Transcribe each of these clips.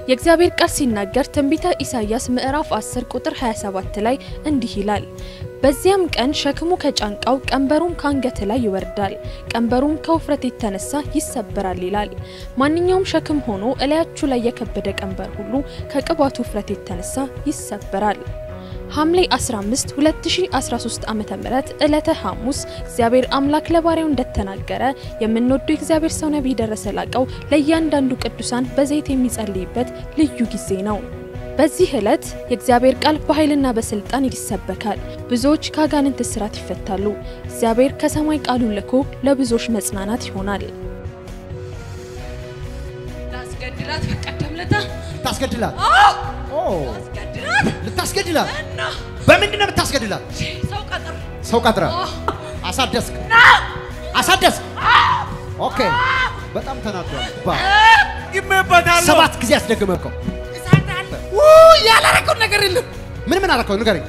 የእግዚአብሔር ቃል ሲናገር ትንቢተ ኢሳይያስ ምዕራፍ 10 ቁጥር 27 ላይ እንዲህ ይላል፣ በዚያም ቀን ሸክሙ ከጫንቃው ቀንበሩም ከአንገት ላይ ይወርዳል፣ ቀንበሩም ከውፍረት የተነሳ ይሰበራል ይላል። ማንኛውም ሸክም ሆኖ እላያችሁ ላይ የከበደ ቀንበር ሁሉ ከቅባቱ ውፍረት የተነሳ ይሰበራል። ሐምሌ 15 2013 ዓመተ ምህረት ዕለተ ሐሙስ እግዚአብሔር አምላክ ለባሪያው እንደተናገረ የምንወደው የእግዚአብሔር ሰው ነቢይ ደረሰ ላቀው ለእያንዳንዱ ቅዱሳን በዘይት የሚጸልይበት ልዩ ጊዜ ነው። በዚህ ዕለት የእግዚአብሔር ቃል በኃይልና በስልጣን ይሰበካል። ብዙዎች ከአጋንንት እስራት ይፈታሉ። እግዚአብሔር ከሰማይ ቃሉን ልኮ ለብዙዎች መጽናናት ይሆናል። ላስገድላት በቀደም ለታ ልታስገድላት ኦ አስገድላት ልታስገድላት እና በምንድን ነው የምታስገድላት? ሰው ቀጥር ሰው ቀጥረ አሳደስክ አሳደስክ። ኦኬ በጣም ተናዷል። ባ ይመበታለሁ ሰባት ጊዜ አስደገመከው። እሳታለ ያላረገው ነገር የለም ምን ምን አደረከው? ንገረኝ።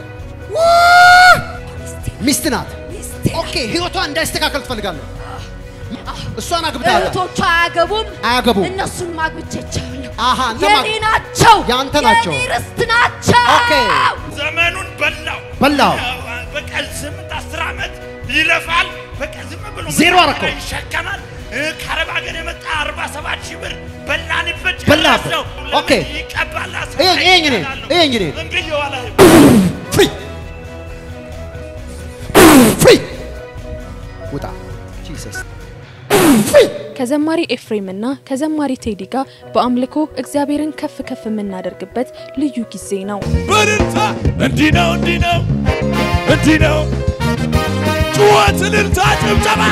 ሚስት ናት። ሚስቴ ኦኬ ህይወቷ እንዳይስተካከል ትፈልጋለህ? እሷን አግብተሃል? እህቶቿ አያገቡም አያገቡም። እነሱን ማግብቼቻለሁ አሃ አንተ የኔ ማ- ናቸው የአንተ ናቸው። የኔ ርስት ናቸው ኦኬ ዘመኑን በላው በላው። በቀን ስምንት አስር ዓመት ይለፋል። በቀን ዝም ብሎ ዜሮ መከራ አረከው። ይሸከማል። እ፣ ከአረብ ሀገር የመጣ አርባ ሰባት ሺህ ብር በላንበት በላበት። ጨረሰው። ኦኬ። ለምን ይቀባል? ይሄ- ይሄ እንግዲህ- ይሄ እንግዲህ- እንግዲህ የዋላ ፍሪ ፍሪ ውጣ ጂሰስ ፍሪ ከዘማሪ ኤፍሬምና ከዘማሪ ቴዲ ጋር በአምልኮ እግዚአብሔርን ከፍ ከፍ የምናደርግበት ልዩ ጊዜ ነው። በእልልታ እንዲህ ነው እንዲህ ነው እንዲህ ነው ጩኸት፣ እልልታ፣ ጭብጨባ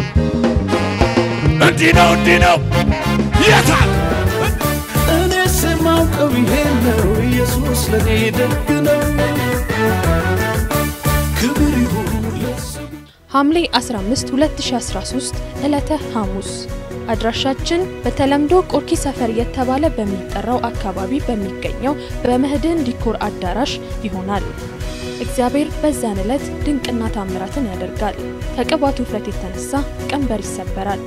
እንዲህ ነው እንዲህ ነው የታል እኔ ስማውቀው ይሄን ነው ኢየሱስ ለኔ ደግ ነው። ክብር ይሁን ለስሙ። ሐምሌ 15 2013 ዕለተ ሐሙስ አድራሻችን በተለምዶ ቆርኪ ሰፈር የተባለ በሚጠራው አካባቢ በሚገኘው በመህድን ዲኮር አዳራሽ ይሆናል። እግዚአብሔር በዛን ዕለት ድንቅና ታምራትን ያደርጋል። ከቅባቱ ውፍረት የተነሳ ቀንበር ይሰበራል።